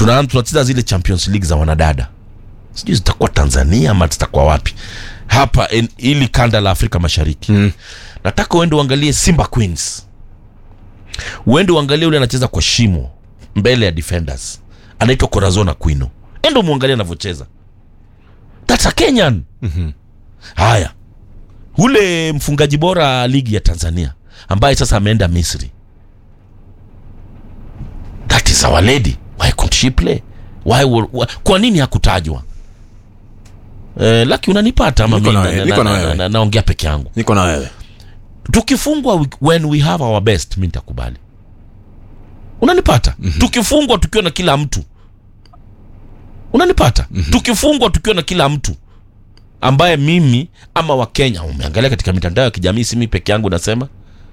tuna tunacheza zile champions league za wanadada sijui zitakuwa tanzania ama zitakuwa wapi hapa en, ili kanda la afrika mashariki mm. nataka uende uangalie simba queens uende uangalie ule anacheza kwa shimo mbele ya defenders anaitwa corazona quino endo muangalie anavyocheza thats a kenyan mm-hmm. haya ule mfungaji bora ligi ya tanzania ambaye sasa ameenda misri that is our lady why couldn't she play why, were- why, kwa nini hakutajwa eh, laki unanipata ama Niko mi na na- wewe, na- niko na na- wewe. na- naongea peke yangu niko na wewe tukifungwa we- when we have our best mi nitakubali unanipata mm-hmm. tukifungwa tukiwa na kila mtu unanipata mm-hmm. tukifungwa tukiwa na kila mtu ambaye mimi ama wakenya umeangalia katika mitandao ya kijamii si mi peke yangu nasema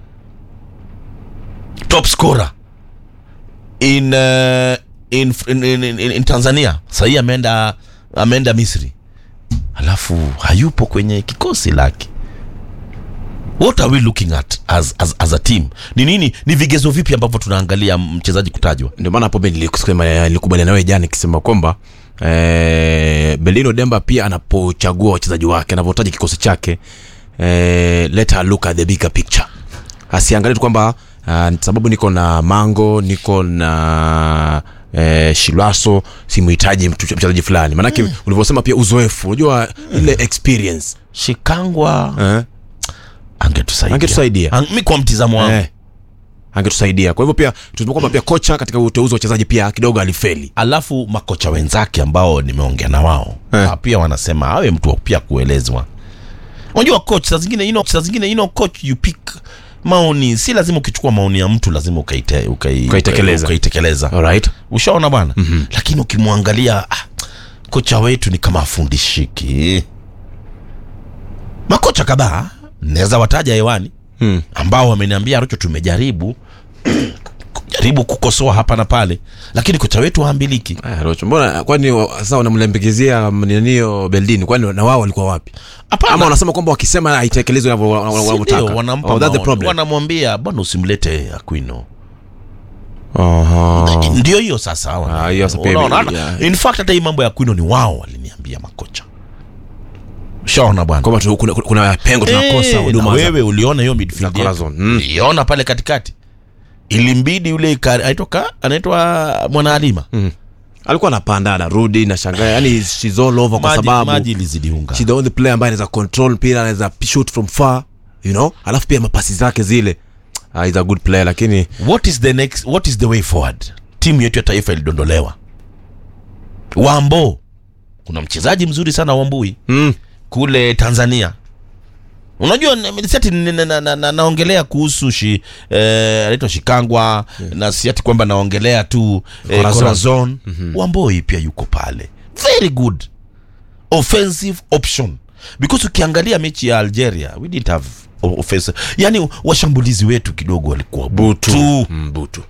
top scorer in, uh, in, in, in, in, in tanzania sahii ameenda ameenda misri alafu hayupo kwenye kikosi lake what are we looking at as, as, as a team ni nini ni vigezo vipi ambavyo tunaangalia mchezaji kutajwa ndio maana hapo mimi nilikusema nilikubaliana nawe jana nikisema kwamba eh, Belino Demba pia anapochagua wachezaji wake anavyotaja kikosi chake eh, let her look at the bigger picture asiangalie tu kwamba uh, sababu niko na Mango niko na eh, Shilwaso simuhitaji mtu- mchezaji fulani maanake mm. ulivyosema pia uzoefu unajua ile experience shikangwa eh, angetusaidia Angetusaidia. Ang- mi kwa mtizamo wangu eh, angetusaidia kwa hivyo pia tunasema kwamba pia kocha katika uteuzi wa wachezaji pia kidogo alifeli alafu makocha wenzake ambao nimeongea na wao Eh. eh. pia wanasema awe mtu wa pia kuelezwa unajua coach saa zingine you know, saa zingine you know, coach you pick maoni si lazima ukichukua maoni ya mtu lazima ukaite, ukai, Ukaitekeleza. ukaitekeleza alright ushaona bwana mm-hmm. lakini ukimwangalia ah, kocha wetu ni kama afundishiki makocha kadhaa naweza wataja hewani hmm. ambao wameniambia rocho tumejaribu jaribu kukosoa hapa na pale lakini kocha wetu haambiliki Aya, Rocho, mbona kwani wa- sasa wanamlembegezea ninio Beldini, kwani na wao walikuwa wapi? Hapana. Ama wanasema kwamba wakisema haitekelezwi wanavyo- wana- wana- Si wanavyotaka? ndio, wanampa Oh, that's the maoni. problem. wanamwambia bwana usimlete Aquino Aha. ndio hiyo sasa wana- Ah, hiyo sasa pia unaona, ime- hata- yeah. in fact hata hii mambo ya Aquino ni wao waliniambia makocha shaona bwana Kwamba tu- kuna, kuna pengo tunakosa Eh, na huduma za- wewe uliona hiyo midfield za yetu? Corazon. Mm. uliona pale katikati ilimbidi yule Ikari- anaitwa ka- anaitwa mwanaalima Mm. alikuwa anapanda anarudi na shangaa yani she's all over kwa maji, sababu maji ilizidi unga she's the only player ambaye anaweza control mpira anaweza shoot from far you know alafu pia mapasi zake zile uh, is a good player lakini what is the next what is the way forward timu yetu ya taifa ilidondolewa wambo kuna mchezaji mzuri sana wambui mm. kule tanzania unajua n- si ati n- na- na- na- naongelea kuhusu shi eh, anaitwa shikangwa na si ati kwamba naongelea tu eh, Corazon. corazon mm-hmm. wamboi pia yuko pale very good offensive option because ukiangalia mechi ya algeria we didn't have o- offensive yani washambulizi wetu kidogo walikuwa butu butu mm, butu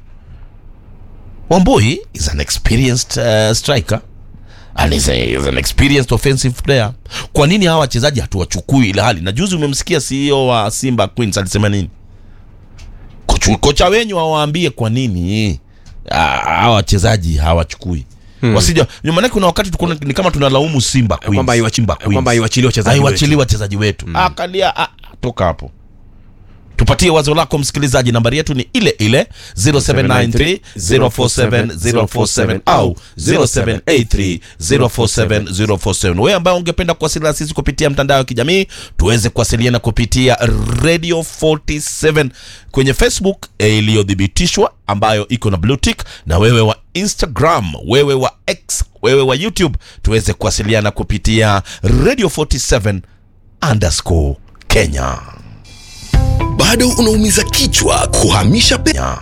wamboi is an experienced uh, striker and is, a, is an experienced offensive player kwa nini hawa wachezaji hatuwachukui ile hali na juzi umemsikia ceo wa simba queens alisema nini Kochu, kocha wenyu awaambie kwa nini ah, hawa wachezaji hawachukui hmm. wasija maanake kuna wakati tuko ni kama tunalaumu simba Queens. kwamba haiwachi- Simba Queens. kwamba haiwachiliwi wachezaji wetu. haiwachiliwi wachezaji wetu mm. akalia ah, toka hapo tupatie wazo lako msikilizaji nambari yetu ni ile ile 0793 047 047 au 0783 047 047 wewe ambaye ungependa kuwasiliana sisi kupitia mtandao wa kijamii tuweze kuwasiliana kupitia radio 47 kwenye facebook eh, iliyothibitishwa ambayo iko na blue tick na wewe wa instagram wewe wa x wewe wa youtube tuweze kuwasiliana kupitia radio 47 underscore kenya bado unaumiza kichwa kuhamisha pesa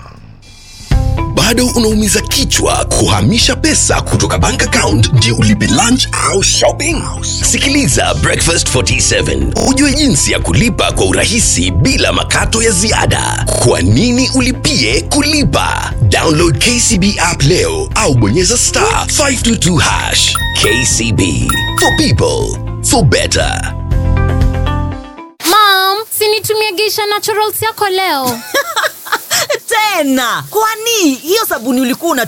bado unaumiza kichwa kuhamisha pesa kutoka bank account ndio ulipe lunch au shopping sikiliza breakfast 47 ujue jinsi ya kulipa kwa urahisi bila makato ya ziada kwa nini ulipie kulipa download kcb app leo au bonyeza star 522 hash kcb for people for better Mom, sinitumie Geisha Naturals yako leo. tena kwani hiyo sabuni ulikuwa una